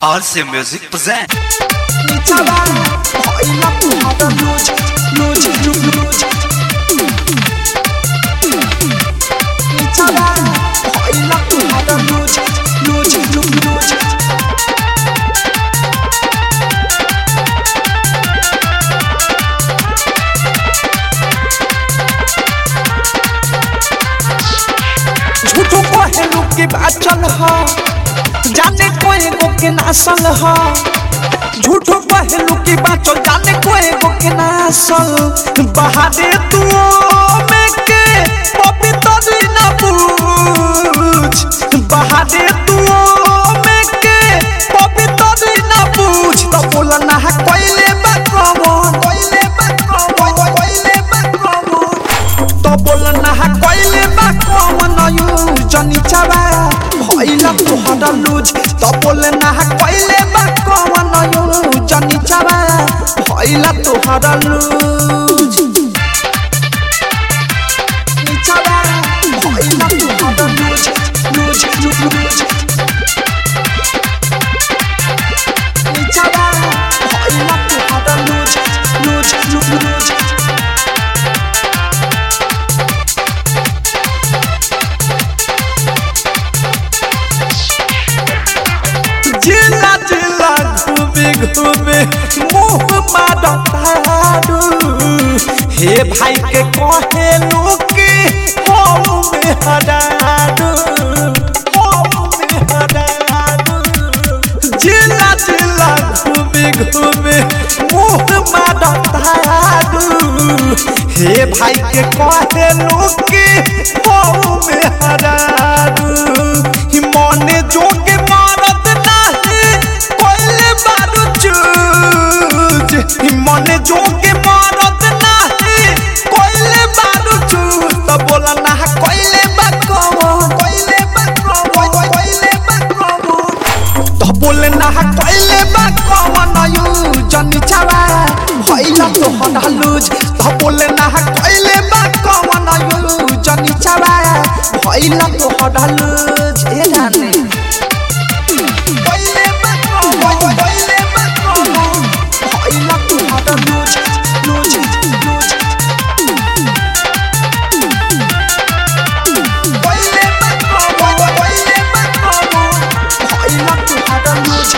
RC Music present. Nichaba, oila puhada luz, luz, luz, luz. Nichaba, oila puhada luz, luz, luz, luz. झूठो पहलू के बाचल ह जाने कोई गो के नासल ह झूठो पहलू की बाचल जाने कोई गो के नासल बहादे तू में के पवित्र ना पूछ बहादे तू में के पवित्र ना पूछ तो बोला ना कोइले बा कमन कोइले बा कमन कोइले बा कमन तो बोल ना कोइले बा कमन यू जनी चाबा भइला तोहरा लूज तो बोल ना कोइले बा कमन यू जनी चाबा भइला तोहरा लूज निचाबा भइला तोहरा लूज लूज लूज लूज निचाबा भइला तोहरा लूज लूज लूज लूज जिला जिला घूमे घूमे मुंह मारू हे भाई के कहे लोके हो में हरारू हो में हरारू जिला जिला घूमे घूमे मुंह मारू हे भाई के कहे लोके हो में हरारू मने जोगे मारत नाही कोइले बारू चूज मने जोगे मारत नाही कोइले बारू चूज तो बोला ना कोइले बा कमन कोइले बा कमन कोइले बा कमन तो बोले ना कोइले बा कमन यू जनी चावा भइला तो हडालुज तो बोले ना कोइले बा कमन यू जनी चावा भइला तो हडालुज ए जाने कोइले बा कमन कोइले बा कमन भइला तो हडालुज लुज लुज कोइले बा कमन कोइले बा कमन भइला तो हडालुज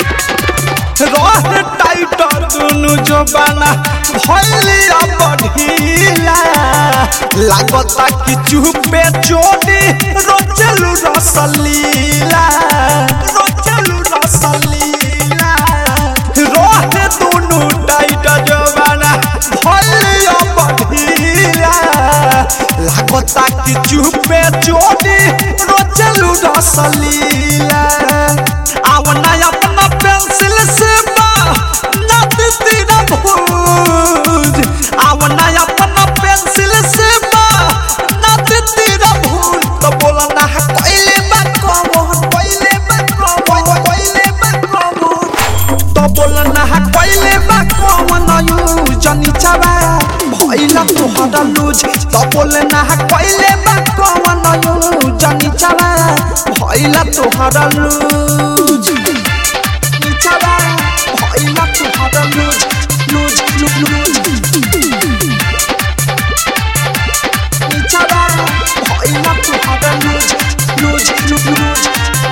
रह टाइट दुनु जबाना भइलिया बढ़िला लागता कि चुपे चोरी रोचलू रसलीला रोचलू रसलीला रह दुनु टाइट जबाना भइलिया बढ़िला लागता कि चुपे चोरी रोचलू रसलीला आवना अपना पेंसिल से बा नद तेरा भूज आवना अपना पेंसिल से बा नद तेरा भूज तो बोला ना कोइले बा कमन कोइले बा कमन कोइले बा कमन तो बोला ना कोइले बा कमन यू जनी चाबा भइला तोहरा लूज तो बोले ना कोइले बा कमन यू जनी चाबा भइला तोहरा लूज निचाबा भइला तोहरा लूज लूज लूज लूज निचाबा भइला तोहरा लूज लूज लूज लूज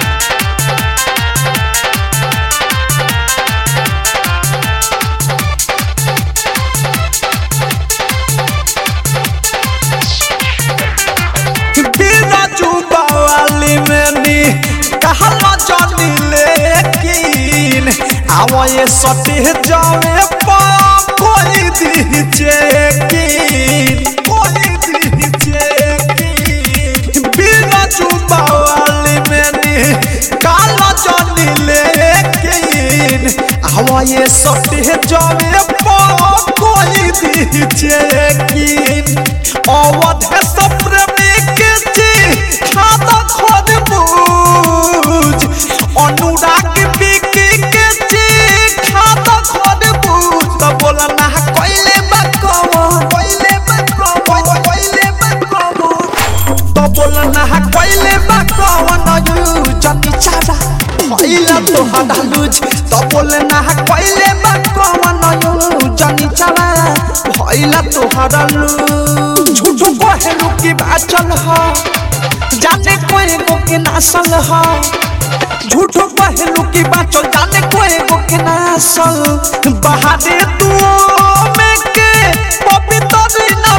बिना चुबा वाली मैंने कहला जानी लेकिन आवा ये सटे जावे पा कोई दी चेकिन कोई दी चेकिन बिना चुबा वाली मैंने कहला जानी लेकिन आवा ये सटे जावे पा कोई दी चेकिन अवध है सप्रेमी के जी खाता खोद बूझ अनुराग बिकी के जी खाता खोद बूझ तो बोला ना कोइले बा कमन कोइले बा कमन कोइले बा कमन तो बोला ना कोइले बा कमन यू जनी चाबा भइला तो तोहरा लूज तो बोले ना कोइले बा कवन यू जनी चला भइला तोहरा लूज झूठो कहेलू की बाचल ह जाने कोई गो के नासल ह झूठो कहेलू की बाचल जाने कोई गो के नासल बहादे तू में के पवित्र ना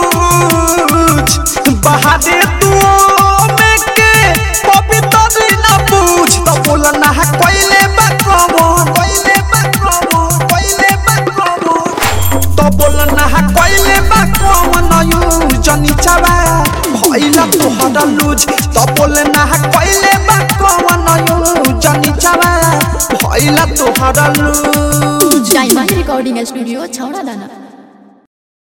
पूछ बहादे तू में के पवित्र ना पूछ तो बोला ना कोइले बा कमन कोइले बा कमन कोइले बा कमन तो बोला ना कोइले बा कमन यू जनी चावा भइला तोहरा लूज तो बोले ना कोइले बा कमन यू जनी चावा भइला तोहरा लूज डायमंड रिकॉर्डिंग स्टूडियो छौड़ा दाना